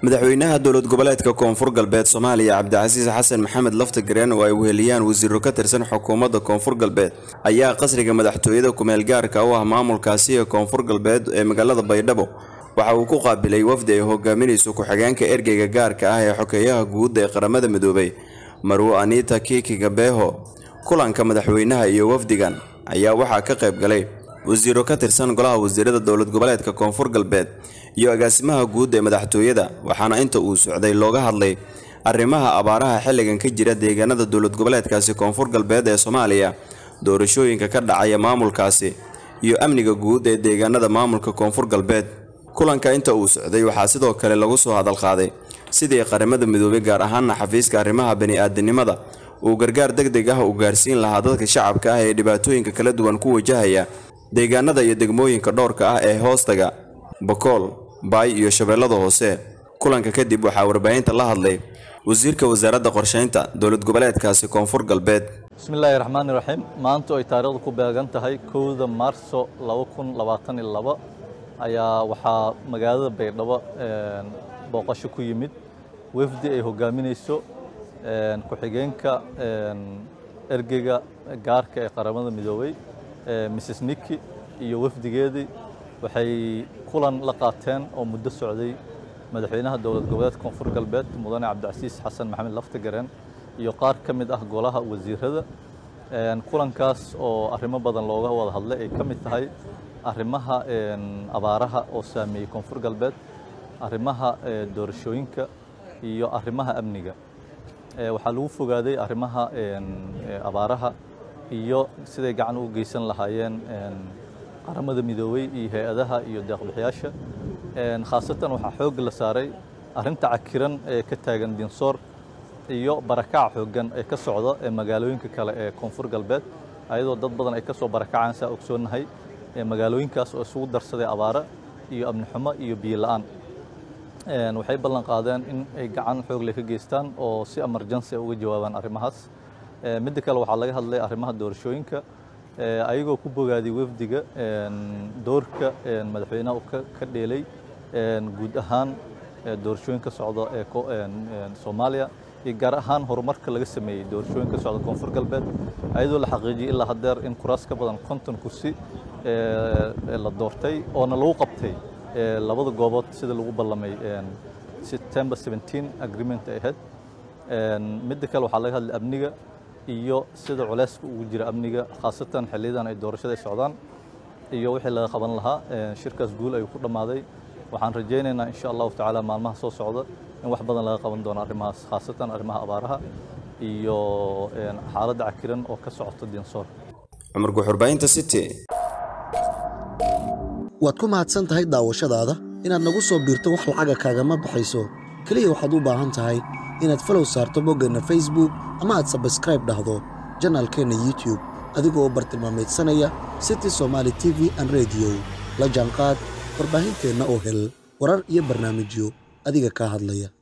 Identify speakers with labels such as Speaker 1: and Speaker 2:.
Speaker 1: madaxweynaha dowlad goboleedka koonfur galbeed soomaaliya cabdicasiis xasan maxamed laftagareen oo ay weheliyaan wasiiro ka tirsan xukuumadda koonfur galbeed ayaa qasriga madaxtooyada kumeel gaarka u ah maamulkaasi ee koonfur galbeed ee magaalada baydhabo waxa uu ku qaabilay wafdi ay hogaaminayso ku-xigeenka ergeyga gaarka ah ee xokeeyaha guud ee qaramada midoobay marwo anita kiikiga beeho kulanka madaxweynaha iyo wafdigan ayaa waxaa ka qayb galay wasiiro ka tirsan golaha wasiirada dowlad goboleedka koonfur galbeed iyo agaasimaha guud ee madaxtooyada waxaana inta uu socday looga hadlay arrimaha abaaraha xilligan ka jira deegaanada dowlad goboleedkaasi koonfur galbeed ee soomaaliya doorashooyinka ka dhacaya maamulkaasi iyo amniga guud ee deegaanada maamulka koonfur galbeed kulanka inta uu socday waxaa sidoo kale lagu soo hadalqaaday sidii qaramada midoobay gaar ahaana xafiiska arrimaha bani-aadinimada uu gargaar deg deg ah u gaarsiin lahaa dadka shacabka ah ee dhibaatooyinka kala duwan ku wajahaya deegaanada iyo degmooyinka dhowrka ah ee hoostaga bakool baay iyo shabeellada hoose kulanka kadib waxaa warbaahinta la hadlay wasiirka wasaaradda qorsheynta dowlad goboleedkaasi koonfur galbeed
Speaker 2: bismillaahi raxmaani raxiim maanta ay taariikhdu ku beegan tahay kowda maarso ayaa waxaa magaalada baydhabo booqasho ku yimid wafdi ay hogaaminayso ku-xigeenka ergeyga gaarka ee qaramada midoobay mrs niki iyo wafdigeedii waxay kulan la qaateen oo muddo socday madaxweynaha dowlad goboleedka koonfur galbeed mudane cabdicasiis xasan maxamed laftagareen iyo qaar ka mid ah golaha wasiirada kulankaas oo arrimo badan looga wada hadlay ay ka mid tahay arrimaha abaaraha oo saameeyey koonfur galbeed arrimaha doorashooyinka iyo arrimaha amniga waxaa lagu fogaaday arrimaha abaaraha iyo siday gacan u geysan lahaayeen qaramada midoobey iyo hay-adaha iyo deeqbixiyaasha khaasatan waxaa xoog la saaray arrinta cakiran ee ka taagan dinsoor iyo barakaca xooggan ee ka socda ee magaalooyinka kale ee koonfur galbeed ayadoo dad badan ay ka soo barakacaan saa ogsoonnahay magaalooyinkaas oo isugu darsaday abaare iyo amni xumo iyo biyo la'aan waxay ballan qaadeen in ay gacan xoog leh ka geystaan oo si emergency uga jawaabaan arrimahaas midda kale waxaa laga hadlay arrimaha doorashooyinka ayagoo ku bogaaday wafdiga doorka madaxweynaha uu ka dheelay guud ahaan doorashooyinka socda ee soomaaliya iyo gaar ahaan horumarka laga sameeyey doorashooyinka socda koonfur galbeed ayadoo la xaqiijiyey ilaa haddeer in kuraas ka badan konton kursi la doortay oona lagu qabtay labada goobood sida lagu ballamay september 17 agreement ay ahayd midda kale waxaa laga hadlay amniga iyo sida culeyska ugu jira amniga khaasatan xilliyadan ay doorashada socdaan iyo wixii laga qaban lahaa shirkaas guul ayuu ku dhammaaday waxaan rajaynaynaa insha allahu tacaala maalmaha soo socda in wax badan laga qaban doono arrimahaas khaasatan arrimaha abaaraha iyo xaaladda cakiran oo ka socota dinsoor
Speaker 1: cumar guxurbaahinta city
Speaker 3: waad ku mahadsan tahay daawashadaada inaad nagu soo biirto wax lacaga kaagama baxayso keliya waxaad u baahan tahay inaad falow saarto boggeenna facebook ama aad sabskraib dhahdo janaalkeenna youtub adigoo bartilmaameedsanaya city somaali t v an rediyo la jaanqaad warbaahinteenna oo hel warar iyo barnaamijyo adiga kaa hadlaya